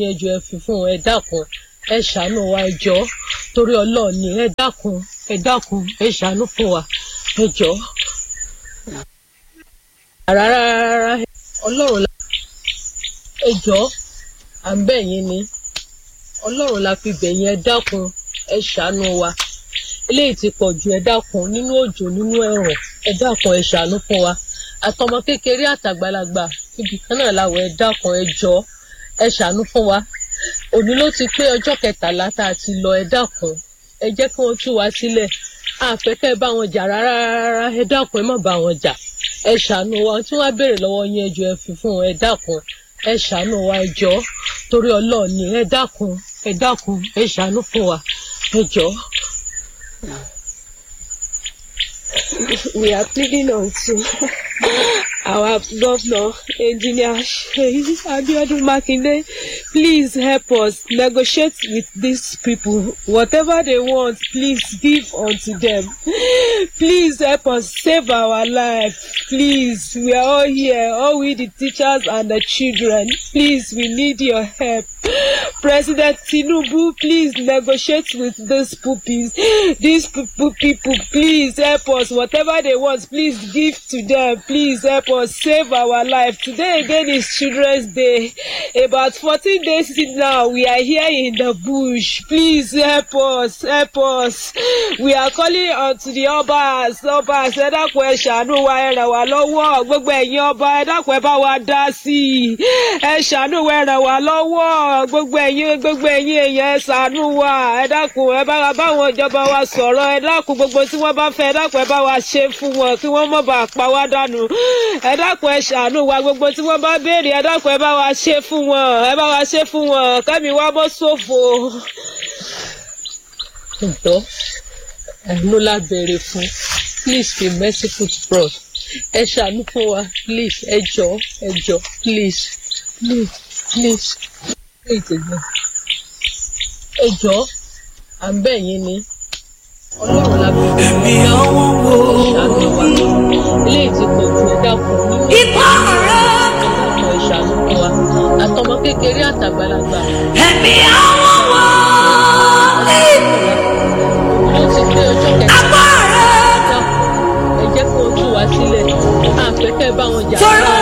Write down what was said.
yín ẹjọ́ ẹ fi fún wọn ẹ dákun ẹ ṣàánú wa ẹ jọ̀ọ́ torí ọlọ́ọ̀ni ẹ dákun ẹ dákun ẹ ṣàánú fún wa ẹ jọ̀ọ́. rárá rárá ọlọ́run la ẹ jọ̀ọ́ à ń bẹ̀ yín ni ọlọ́run la fi bẹ̀ yín ẹ dákun ẹ ṣàánú wa eléyìí ti pọ̀ jù ẹ dákun nínú òjò nínú ẹ̀rùn ẹ dákun ẹ ṣàánú fún wa àtọmọ kékeré àtàgbàlagbà ibì kan náà làwọ̀ ẹ dákun ẹ jọ̀ọ́ ẹ ṣàánú fún wa òní ló ti pé ọjọ́ kẹtàlá tá a ti lọ ẹ dákun ẹ jẹ́ kí wọ́n tú wa sílẹ̀ àfẹ́kẹ́ bá wọn jà rárá rárá ẹ dákun ẹ má bá wọn jà ẹ ṣàánú wa tí wọ́n á béèrè lọ́wọ́ yín ẹ jọ̀ọ́ ẹ fi fún wọn ẹ dákun ẹ ṣàánú wa ẹ jọ̀ọ́ torí ọlọ́ọ̀ni ẹ dákun ẹ dákun ẹ ṣàánú fún wa ẹ jọ̀ọ́. we are pleading unto our governor, engineer Sheyi Abiodun Makinde, please help us negotiate with these people. Whatever they want, please give unto them. Please help us save our life. Please, we are all here, all we the teachers and the children. Please, we need your help. President Tinubu, please negotiate with these puppies. These people, people, please help us. Whatever they want, please give to them. Please help us save our life. Today again is Children's Day. About 14 days now, we are here in the bush. Please help us, help us. We are calling on to the Obas, Obas, ẹ dákun ẹ ṣàánú wa ẹ ràn wá lọ́wọ́. Gbogbo ẹ̀yin ọba ẹ dákun ẹ bá wa dá sí i. Ẹ ṣàánú wa ẹ ràn wá lọ́wọ́. Gbogbo ẹ̀yin gbogbo ẹ̀yin èèyàn ẹ ṣàánú wa. Ẹ dákun ẹ bá báwọn ìjọba wa sọ̀rọ̀. Ẹ dákun gbogbo tí wọ́n bá fẹ́ ẹ dákun ẹ bá wa ṣe fún wọn kí wọ́n má bàa pa wá dànù. Ẹ dákun ẹ ṣàánú wa gbogbo tí wọ́n bá béèrè ẹ dákun ẹ bá wa ṣe fún wọn. Ẹ bá wa ṣe fún wọn. Kẹ́mi wá bọ́ ṣòfò. ǹtọ́ àánú la béèrè fún please be merciful to us ẹ ṣàánú fún wa please ẹ jọ̀ọ́ ẹ jọ̀ọ́ please please please please ẹ̀gbọ́n ẹ jọ̀ọ́ à ń bẹ̀ yín ni ọlọ́run la béèrè fún Ẹ̀mí àwọn wo ẹ ṣàánú wa eléyìí ti pọ̀ jù ẹ dákun nínú ipá rẹ̀ ẹ̀dákun ẹ ṣàánú fún wa àtọmọ kékeré àtàgbàlagbà ẹ̀mí àwọn wo ló ti pé ọjọ́ kẹta apá rẹ̀ dákun ẹ jẹ́ kí wọ́n tú wa sílẹ̀ àfẹ́kẹ́ bá wọn jà torí rárá